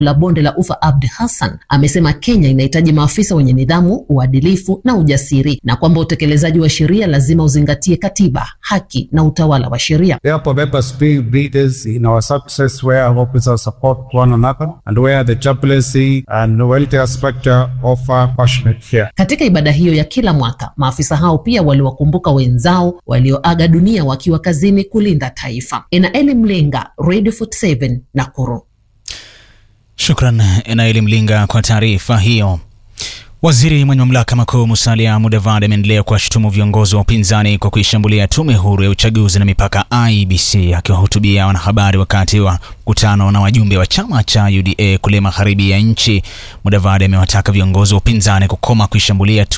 la bonde la ufa Abdi Hassan amesema Kenya inahitaji maafisa wenye nidhamu, uadilifu na ujasiri, na kwamba utekelezaji wa sheria lazima uzingatie katiba, haki na utawala wa sheria. Therefore, let us be leaders in our success where our officers support one another and where the chaplaincy and welfare sector offer passionate care. Katika ibada hiyo ya kila mwaka, maafisa hao pia waliwakumbuka wenzao walioaga dunia wakiwa kazini kulinda taifa. Enaeli Mlenga, Radio 47, Nakuru. Shukran Enaeli Mlinga kwa taarifa hiyo. Waziri mwenye mamlaka makuu Musalia Mudavadi ameendelea kuwashutumu viongozi wa upinzani kwa kuishambulia tume huru ya uchaguzi na mipaka IEBC. Akiwahutubia wanahabari wakati wa mkutano na wajumbe wa chama cha UDA kule magharibi ya nchi, Mudavadi amewataka viongozi wa upinzani kukoma kuishambulia